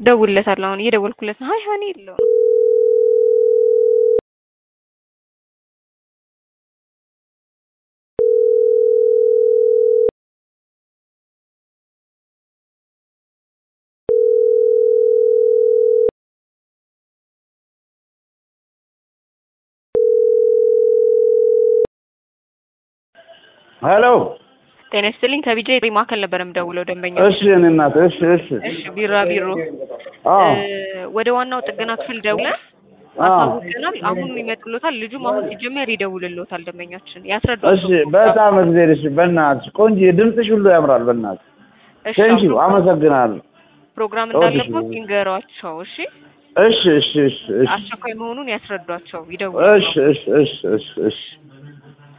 ደውልለታለሁ። አሁን እየደወልኩለት ነው። ሀይ ሀኒ የለው ነው ሄሎ ጤና ይስጥልኝ። ከቢጃ የጥሪ ማዕከል ነበር የምደውለው ደንበኛ። እሺ እኔ እናት እሺ እሺ እሺ ቢራ ቢሮ አዎ ወደ ዋናው ጥገና ክፍል ደውለን አዎ አሳውቀናል። አሁን ይመጡሎታል። ልጁም አሁን ሲጀመር ይደውልሎታል። ደንበኛችን እሺ ያስረዷቸው። በጣም እግዜር እሺ በእናትሽ ቆንጆ ድምፅሽ ሁሉ ያምራል በእናትሽ እሺ ቴንኪው አሁን አመሰግናለሁ ፕሮግራም እወድሽ እንዳለበት ይንገሯቸው። እሺ እሺ እሺ እሺ እሺ አስቸኳይ መሆኑን ያስረዷቸው። ይደውሉ። እሺ እሺ እሺ እሺ እሺ